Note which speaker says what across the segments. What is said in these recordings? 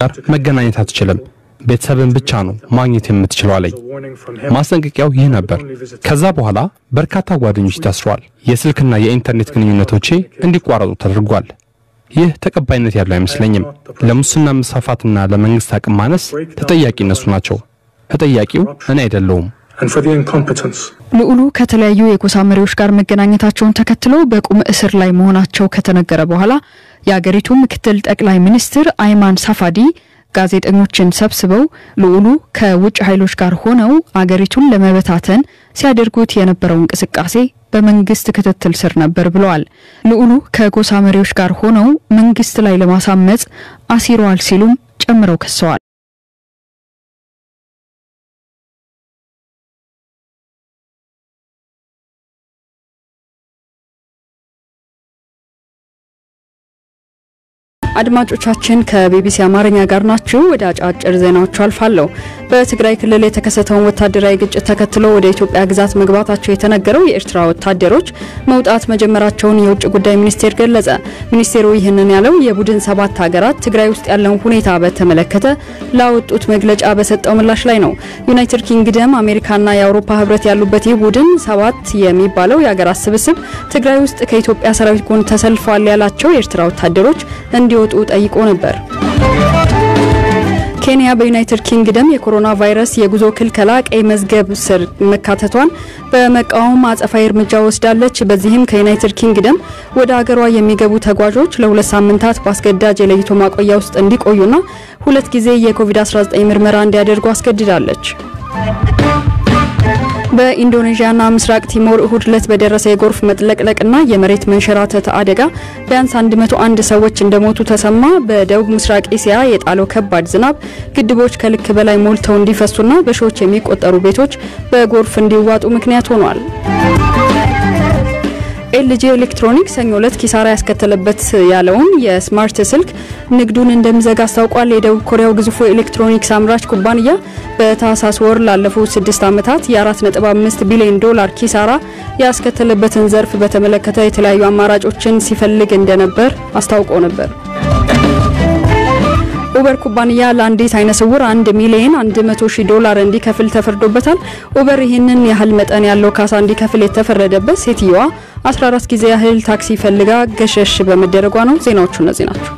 Speaker 1: ጋር መገናኘት አትችልም፣ ቤተሰብን ብቻ ነው ማግኘት የምትችለው አለኝ። ማስጠንቀቂያው ይህ ነበር። ከዛ በኋላ በርካታ ጓደኞች ታስረዋል። የስልክና የኢንተርኔት ግንኙነቶቼ እንዲቋረጡ ተደርጓል። ይህ ተቀባይነት ያለው አይመስለኝም። ለሙስና መስፋፋትና ለመንግስት አቅም ማነስ ተጠያቂ እነሱ ናቸው። ተጠያቂው እኔ አይደለሁም።
Speaker 2: ልዑሉ ከተለያዩ የጎሳ መሪዎች ጋር መገናኘታቸውን ተከትሎ በቁም እስር ላይ መሆናቸው ከተነገረ በኋላ የአገሪቱ ምክትል ጠቅላይ ሚኒስትር አይማን ሳፋዲ ጋዜጠኞችን ሰብስበው ልዑሉ ከውጭ ኃይሎች ጋር ሆነው አገሪቱን ለመበታተን ሲያደርጉት የነበረው እንቅስቃሴ በመንግስት ክትትል ስር ነበር ብለዋል። ልዑሉ ከጎሳ መሪዎች ጋር ሆነው መንግስት ላይ ለማሳመጽ አሲረዋል ሲሉም ጨምረው ከሰዋል። አድማጮቻችን ከቢቢሲ አማርኛ ጋር ናችሁ። ወደ አጫጭር ዜናዎቹ አልፋለሁ። በትግራይ ክልል የተከሰተውን ወታደራዊ ግጭት ተከትሎ ወደ ኢትዮጵያ ግዛት መግባታቸው የተነገረው የኤርትራ ወታደሮች መውጣት መጀመራቸውን የውጭ ጉዳይ ሚኒስቴር ገለጸ። ሚኒስቴሩ ይህንን ያለው የቡድን ሰባት ሀገራት ትግራይ ውስጥ ያለውን ሁኔታ በተመለከተ ላወጡት መግለጫ በሰጠው ምላሽ ላይ ነው። ዩናይትድ ኪንግደም፣ አሜሪካና የአውሮፓ ህብረት ያሉበት ይህ ቡድን ሰባት የሚባለው የሀገራት ስብስብ ትግራይ ውስጥ ከኢትዮጵያ ሰራዊት ጎን ተሰልፈዋል ያላቸው የኤርትራ ወታደሮች እንዲወጡ ጠይቆ ነበር። ኬንያ በዩናይትድ ኪንግደም የኮሮና ቫይረስ የጉዞ ክልከላ ቀይ መዝገብ ስር መካተቷን በመቃወም አጸፋዊ እርምጃ ወስዳለች። በዚህም ከዩናይትድ ኪንግደም ወደ ሀገሯ የሚገቡ ተጓዦች ለሁለት ሳምንታት በአስገዳጅ የለይቶ ማቆያ ውስጥ እንዲቆዩና ሁለት ጊዜ የኮቪድ-19 ምርመራ እንዲያደርጉ አስገድዳለች። በኢንዶኔዥያና ምስራቅ ቲሞር እሁድ ዕለት በደረሰ የጎርፍ መጥለቅለቅና የመሬት መንሸራተት አደጋ ቢያንስ 101 ሰዎች እንደሞቱ ተሰማ። በደቡብ ምስራቅ እስያ የጣለው ከባድ ዝናብ ግድቦች ከልክ በላይ ሞልተው እንዲፈሱና በሺዎች የሚቆጠሩ ቤቶች በጎርፍ እንዲዋጡ ምክንያት ሆኗል። ኤልጂ ኤሌክትሮኒክስ ሰኞ ዕለት ኪሳራ ያስከተለበት ያለውን የስማርት ስልክ ንግዱን እንደሚዘጋ አስታውቋል። የደቡብ ኮሪያው ግዙፉ ኤሌክትሮኒክስ አምራች ኩባንያ በታህሳስ ወር ላለፉት ስድስት ዓመታት የ4.5 ቢሊዮን ዶላር ኪሳራ ያስከተለበትን ዘርፍ በተመለከተ የተለያዩ አማራጮችን ሲፈልግ እንደነበር አስታውቆ ነበር። ኡበር ኩባንያ ለአንዲት አይነ ስውር አንድ ሚሊዮን 100 ሺህ ዶላር እንዲከፍል ተፈርዶበታል። ኡበር ይህንን ያህል መጠን ያለው ካሳ እንዲከፍል የተፈረደበት ሴትየዋ 14 ጊዜ ያህል ታክሲ ፈልጋ ገሸሽ በመደረጓ ነው። ዜናዎቹ እነዚህ ናቸው።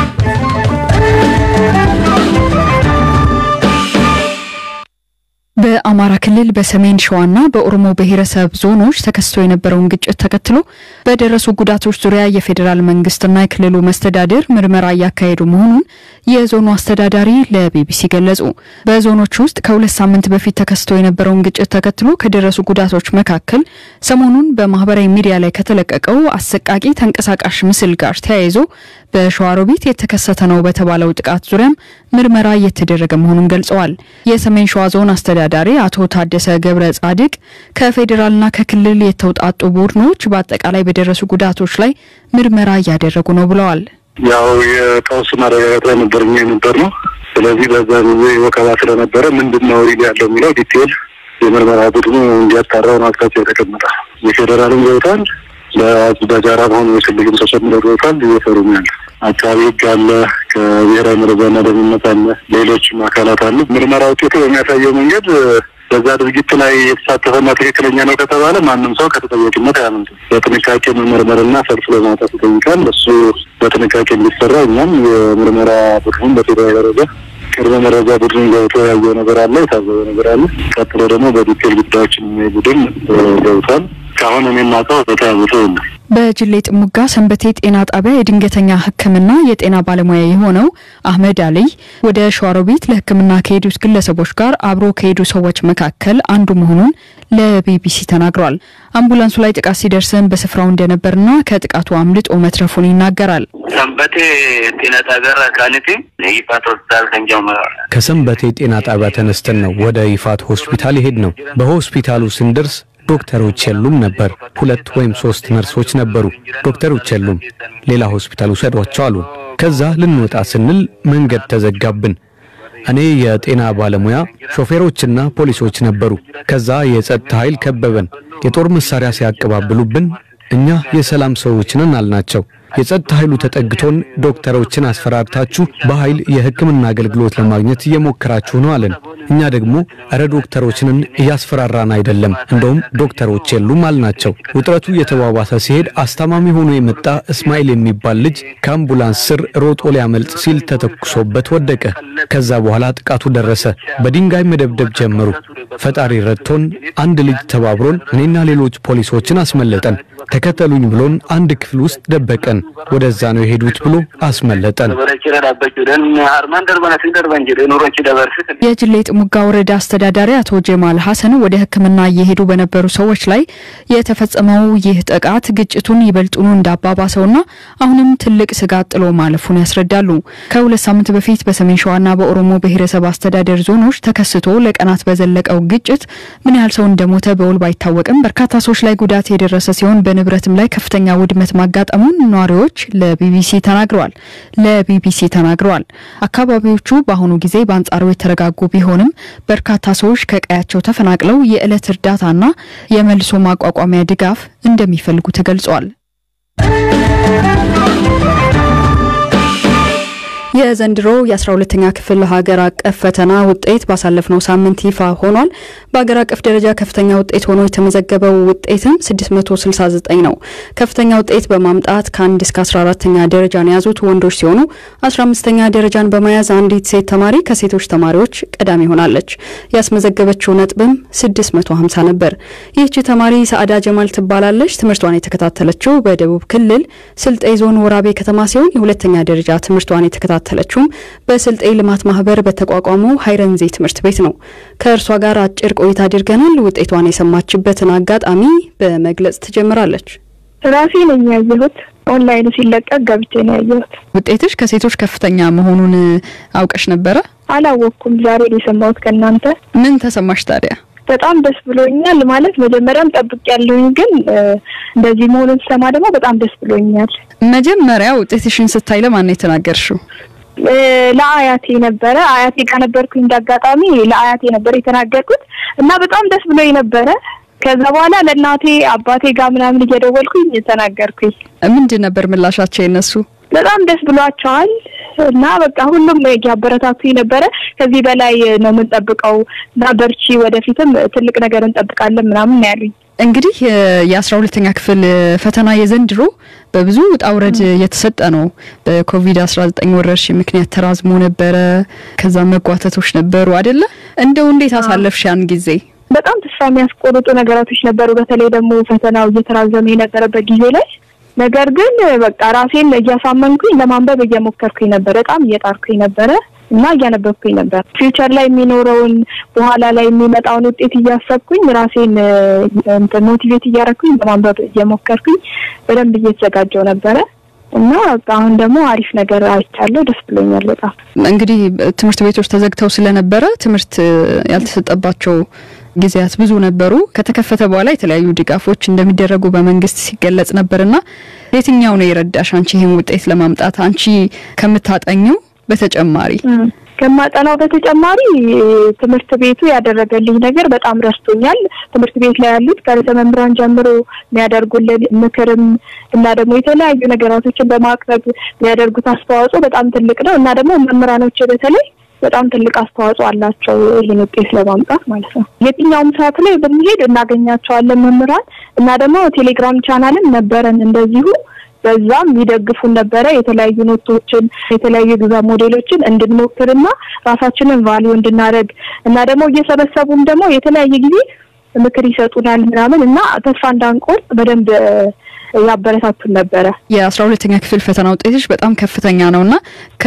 Speaker 2: በአማራ ክልል በሰሜን ሸዋና በኦሮሞ ብሔረሰብ ዞኖች ተከስቶ የነበረውን ግጭት ተከትሎ በደረሱ ጉዳቶች ዙሪያ የፌዴራል መንግስትና የክልሉ መስተዳድር ምርመራ እያካሄዱ መሆኑን የዞኑ አስተዳዳሪ ለቢቢሲ ገለጹ። በዞኖች ውስጥ ከሁለት ሳምንት በፊት ተከስቶ የነበረውን ግጭት ተከትሎ ከደረሱ ጉዳቶች መካከል ሰሞኑን በማህበራዊ ሚዲያ ላይ ከተለቀቀው አሰቃቂ ተንቀሳቃሽ ምስል ጋር ተያይዞ በሸዋሮቢት የተከሰተ ነው በተባለው ጥቃት ዙሪያም ምርመራ እየተደረገ መሆኑን ገልጸዋል። የሰሜን ሸዋ ዞን አስተዳዳሪ አቶ ታደሰ ገብረ ጻድቅ ከፌዴራልና ከክልል የተውጣጡ ቡድኖች በአጠቃላይ በደረሱ ጉዳቶች ላይ ምርመራ እያደረጉ ነው ብለዋል።
Speaker 3: ያው የቀውስ ማረጋጋት ላይ ነበር እኛ የነበር ነው። ስለዚህ በዛ ጊዜ ወከባ ስለነበረ ምንድን ነው ሪል ያለው የሚለው ዲቴል የምርመራ ቡድኑ እንዲያጣራው ነው አቅጣጫ የተቀመጠ። የፌዴራልም ገብቷል፣ በጋራ መሆኑ የክልልም ተጨምሮ ገብቷል። እየሰሩ ነው ያለ አካባቢ ህግ አለ፣ ከብሔራዊ መረጃና ደህንነት አለ፣ ሌሎችም አካላት አሉ። ምርመራ ውጤቱ በሚያሳየው መንገድ በዛ ድርጊት ላይ የተሳተፈና ትክክለኛ ነው ከተባለ ማንም ሰው ከተጠያቂነት አያመልጥም። በጥንቃቄ መመርመርና ሰልፍ ለማውጣት ይጠይቃል። እሱ በጥንቃቄ እንዲሰራ እኛም የምርመራ ቡድኑን በፌዴራል ደረጃ ቅድመ መረጃ ቡድን ገብቶ ያየው ነገር አለ፣ የታዘበው ነገር አለ። ቀጥሎ ደግሞ በዲቴል ጉዳዮችን የሚያይ ቡድን ገብቷል። እስካሁን እኔ የማውቀው በተያዘ የለም።
Speaker 2: በጅሌ ጥሙጋ ሰንበቴ ጤና ጣቢያ የድንገተኛ ሕክምና የጤና ባለሙያ የሆነው አህመድ አልይ ወደ ሸዋሮቢት ለሕክምና ከሄዱት ግለሰቦች ጋር አብሮ ከሄዱ ሰዎች መካከል አንዱ መሆኑን ለቢቢሲ ተናግሯል። አምቡላንሱ ላይ ጥቃት ሲደርስም በስፍራው እንደነበርና ከጥቃቱ አምልጦ መትረፉን ይናገራል።
Speaker 4: ሰንበቴ ጤና ጣቢያ ካኒቲ ይፋት ሆስፒታል ከንጀመ
Speaker 5: ከሰንበቴ ጤና ጣቢያ ተነስተን ነው ወደ ይፋት ሆስፒታል የሄድ ነው። በሆስፒታሉ ስንደርስ ዶክተሮች የሉም ነበር። ሁለት ወይም ሶስት ነርሶች ነበሩ። ዶክተሮች የሉም፣ ሌላ ሆስፒታል ውሰዷቸው አሉን። ከዛ ልንወጣ ስንል መንገድ ተዘጋብን። እኔ የጤና ባለሙያ፣ ሾፌሮችና ፖሊሶች ነበሩ። ከዛ የጸጥታ ኃይል ከበበን። የጦር መሳሪያ ሲያቀባብሉብን እኛ የሰላም ሰዎች ነን አልናቸው። የጸጥታ ኃይሉ ተጠግቶን ዶክተሮችን አስፈራርታችሁ በኃይል የሕክምና አገልግሎት ለማግኘት እየሞከራችሁ ነው አለን። እኛ ደግሞ እረ ዶክተሮችንን እያስፈራራን አይደለም፣ እንደውም ዶክተሮች የሉም አልናቸው። ውጥረቱ የተባባሰ ሲሄድ አስታማሚ ሆኖ የመጣ እስማኤል የሚባል ልጅ ከአምቡላንስ ስር ሮጦ ሊያመልጥ ሲል ተተኩሶበት ወደቀ። ከዛ በኋላ ጥቃቱ ደረሰ። በድንጋይ መደብደብ ጀመሩ። ፈጣሪ ረድቶን አንድ ልጅ ተባብሮን እኔና ሌሎች ፖሊሶችን አስመለጠን። ተከተሉኝ ብሎን አንድ ክፍል ውስጥ ደበቀን። ወደዛ ነው የሄዱት ብሎ አስመለጠን።
Speaker 2: የጅሌ ጥሙጋ ወረዳ አስተዳዳሪ አቶ ጀማል ሀሰን ወደ ሕክምና እየሄዱ በነበሩ ሰዎች ላይ የተፈጸመው ይህ ጥቃት ግጭቱን ይበልጡኑ እንዳባባሰውና አሁንም ትልቅ ስጋት ጥሎ ማለፉን ያስረዳሉ። ከሁለት ሳምንት በፊት በሰሜን ሸዋና በኦሮሞ ብሔረሰብ አስተዳደር ዞኖች ተከስቶ ለቀናት በዘለቀው ግጭት ምን ያህል ሰው እንደሞተ በውል ባይታወቅም በርካታ ሰዎች ላይ ጉዳት የደረሰ ሲሆን በንብረትም ላይ ከፍተኛ ውድመት ማጋጠሙን ነዋሪዎች ለቢቢሲ ተናግረዋል ለቢቢሲ ተናግረዋል። አካባቢዎቹ በአሁኑ ጊዜ በአንጻሩ የተረጋጉ ቢሆንም በርካታ ሰዎች ከቀያቸው ተፈናቅለው የዕለት እርዳታና የመልሶ ማቋቋሚያ ድጋፍ እንደሚፈልጉ ተገልጿል። የዘንድሮ የ12ተኛ ክፍል ሀገር አቀፍ ፈተና ውጤት ባሳለፍነው ሳምንት ይፋ ሆኗል። በሀገር አቀፍ ደረጃ ከፍተኛ ውጤት ሆኖ የተመዘገበው ውጤትም 669 ነው። ከፍተኛ ውጤት በማምጣት ከ1 እስከ 14ተኛ ደረጃን የያዙት ወንዶች ሲሆኑ 15ተኛ ደረጃን በመያዝ አንዲት ሴት ተማሪ ከሴቶች ተማሪዎች ቀዳሚ ሆናለች። ያስመዘገበችው ነጥብም 650 ነበር። ይህች ተማሪ ሰአዳ ጀማል ትባላለች። ትምህርቷን የተከታተለችው በደቡብ ክልል ስልጤ ዞን ወራቤ ከተማ ሲሆን የሁለተኛ ደረጃ ትምህርቷን የተከታተለችውም በስልጤ ልማት ማህበር በተቋቋመው ሀይረንዜ ትምህርት ቤት ነው። ከእርሷ ጋር አጭር ቆይታ አድርገናል። ውጤቷን የሰማችበትን አጋጣሚ በመግለጽ ትጀምራለች።
Speaker 6: ራሴ ነኝ ያየሁት። ኦንላይኑ ሲለቀቅ ገብቼ ነው ያየሁት።
Speaker 2: ውጤትሽ ከሴቶች ከፍተኛ መሆኑን አውቀሽ ነበረ?
Speaker 6: አላወቅኩም። ዛሬ ነው የሰማሁት ከእናንተ።
Speaker 2: ምን ተሰማሽ ታዲያ?
Speaker 6: በጣም ደስ ብሎኛል። ማለት መጀመሪያም ጠብቅ ያለውኝ ግን እንደዚህ መሆኑን ስሰማ ደግሞ በጣም ደስ ብሎኛል።
Speaker 2: መጀመሪያ ውጤትሽን ስታይ ለማን ነው የተናገርሽው?
Speaker 6: ለአያቴ ነበረ። አያቴ ጋር ነበርኩኝ። እንዳጋጣሚ ለአያቴ ነበር የተናገርኩት እና በጣም ደስ ብሎኝ ነበረ። ከዛ በኋላ ለእናቴ አባቴ ጋር ምናምን እየደወልኩኝ ተናገርኩኝ።
Speaker 2: ምንድን ነበር ምላሻቸው የነሱ?
Speaker 6: በጣም ደስ ብሏቸዋል እና በቃ ሁሉም እያበረታቱኝ ነበረ። ከዚህ በላይ ነው የምንጠብቀው እና በርቺ፣ ወደፊትም ትልቅ ነገር እንጠብቃለን ምናምን ነው ያሉኝ።
Speaker 2: እንግዲህ የአስራ ሁለተኛ ክፍል ፈተና የዘንድሮ በብዙ ውጣ ውረድ የተሰጠ ነው። በኮቪድ አስራ ዘጠኝ ወረርሽኝ ምክንያት ተራዝሞ ነበረ። ከዛ መጓተቶች ነበሩ አይደለ? እንደው እንዴት አሳለፍሽ ያን ጊዜ?
Speaker 6: በጣም ተስፋ የሚያስቆርጡ ነገራቶች ነበሩ። በተለይ ደግሞ ፈተናው እየተራዘመ የነበረበት ጊዜ ላይ ነገር ግን በቃ ራሴን እያሳመንኩኝ ለማንበብ እየሞከርኩኝ ነበር። በጣም እየጣርኩኝ ነበረ እና እያነበብኩኝ ነበር። ፊውቸር ላይ የሚኖረውን በኋላ ላይ የሚመጣውን ውጤት እያሰብኩኝ ራሴን ሞቲቬት እያደረኩኝ ለማንበብ እየሞከርኩኝ በደንብ እየተዘጋጀው ነበረ እና አሁን ደግሞ አሪፍ ነገር አይቻለሁ። ደስ ብሎኛል በጣም።
Speaker 2: እንግዲህ ትምህርት ቤቶች ተዘግተው ስለነበረ ትምህርት ያልተሰጠባቸው ጊዜያት ብዙ ነበሩ። ከተከፈተ በኋላ የተለያዩ ድጋፎች እንደሚደረጉ በመንግስት ሲገለጽ ነበርና የትኛው ነው የረዳሽ አንቺ ይህን ውጤት ለማምጣት አንቺ ከምታጠኘው በተጨማሪ?
Speaker 6: ከማጠናው በተጨማሪ ትምህርት ቤቱ ያደረገልኝ ነገር በጣም ረስቶኛል። ትምህርት ቤት ላይ ያሉት ከርዕሰ መምህራን ጀምሮ የሚያደርጉልን ምክርም እና ደግሞ የተለያዩ ነገራቶችን በማቅረብ የሚያደርጉት አስተዋጽኦ በጣም ትልቅ ነው እና ደግሞ መምህራኖች በተለይ በጣም ትልቅ አስተዋጽኦ አላቸው ይህን ውጤት ለማምጣት ማለት ነው። የትኛውም ሰዓት ላይ ብንሄድ እናገኛቸዋለን መምህራን እና ደግሞ ቴሌግራም ቻናልም ነበረን እንደዚሁ በዛም ይደግፉን ነበረ። የተለያዩ ኖቶችን የተለያዩ ኤግዛም ሞዴሎችን እንድንሞክርና ራሳችንን ቫሊዩ እንድናደርግ እና ደግሞ እየሰበሰቡም ደግሞ የተለያየ ጊዜ ምክር ይሰጡናል ምናምን እና ተስፋ እንዳንቆርጥ በደንብ ያበረታቱን ነበረ።
Speaker 2: የአስራ ሁለተኛ ክፍል ፈተና ውጤቶች በጣም ከፍተኛ ነው እና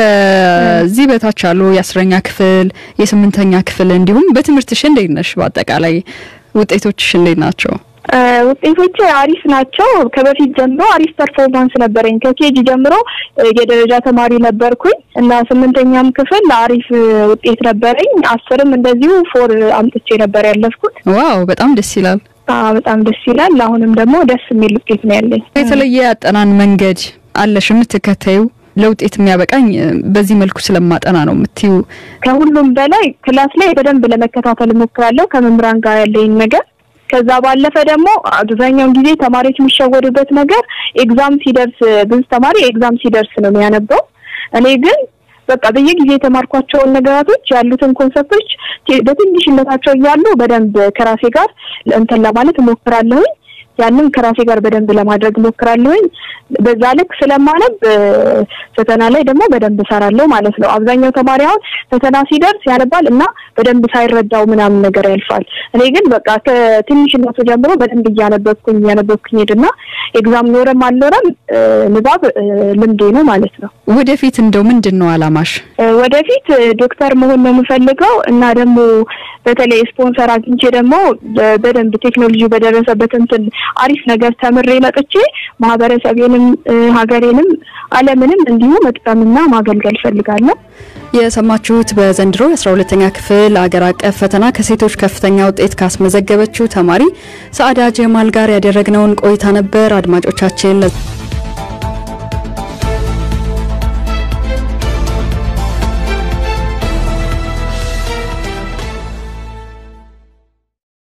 Speaker 2: ከዚህ በታች ያሉ የአስረኛ ክፍል የስምንተኛ ክፍል እንዲሁም በትምህርትሽ እንዴት ነሽ? በአጠቃላይ ውጤቶችሽ እንዴት ናቸው?
Speaker 6: ውጤቶች አሪፍ ናቸው። ከበፊት ጀምሮ አሪፍ ፐርፎርማንስ ነበረኝ። ከኬጂ ጀምሮ የደረጃ ተማሪ ነበርኩኝ እና ስምንተኛም ክፍል አሪፍ ውጤት ነበረኝ። አስርም እንደዚሁ ፎር አምጥቼ ነበር ያለፍኩት።
Speaker 2: ዋው በጣም ደስ ይላል።
Speaker 6: በጣም ደስ ይላል። አሁንም ደግሞ ደስ የሚል ውጤት ነው ያለኝ።
Speaker 2: የተለየ ያጠናን መንገድ አለሽ የምትከተዩ ለውጤት የሚያበቃኝ በዚህ መልኩ ስለማጠና ነው የምትዩ?
Speaker 6: ከሁሉም በላይ ክላስ ላይ በደንብ ለመከታተል እሞክራለሁ ከመምህራን ጋር ያለኝ ነገር ከዛ ባለፈ ደግሞ አብዛኛውን ጊዜ ተማሪዎች የሚሸወዱበት ነገር ኤግዛም ሲደርስ ብዙ ተማሪ ኤግዛም ሲደርስ ነው የሚያነበው። እኔ ግን በቃ በየጊዜ የተማርኳቸውን ነገራቶች ያሉትን ኮንሰፕቶች በትንሽነታቸው እያሉ በደንብ ከራሴ ጋር እንትን ለማለት እሞክራለሁኝ። ያንን ከራሴ ጋር በደንብ ለማድረግ እሞክራለሁኝ። በዛ ልክ ስለማነብ ፈተና ላይ ደግሞ በደንብ እሰራለሁ ማለት ነው። አብዛኛው ተማሪ አሁን ፈተና ሲደርስ ያነባል እና በደንብ ሳይረዳው ምናምን ነገር ያልፋል። እኔ ግን በቃ ከትንሽነቱ ጀምሮ በደንብ እያነበብኩኝ እያነበብኩኝ ሄድና ኤግዛም ኖረም አልኖረም ንባብ ልምዴ ነው ማለት ነው።
Speaker 2: ወደፊት እንደው ምንድን ነው አላማሽ?
Speaker 6: ወደፊት ዶክተር መሆን ነው የምፈልገው እና ደግሞ በተለይ ስፖንሰር አግኝቼ ደግሞ በደንብ ቴክኖሎጂ በደረሰበት እንትን አሪፍ ነገር ተምሬ መጥቼ ማህበረሰቤንም ሀገሬንም ዓለምንም እንዲሁ መጥቀምና ማገልገል ፈልጋለሁ።
Speaker 2: የሰማችሁት በዘንድሮ የአስራ ሁለተኛ ክፍል አገር አቀፍ ፈተና ከሴቶች ከፍተኛ ውጤት ካስመዘገበችው ተማሪ ሰአዳ ጀማል ጋር ያደረግነውን ቆይታ ነበር። አድማጮቻችን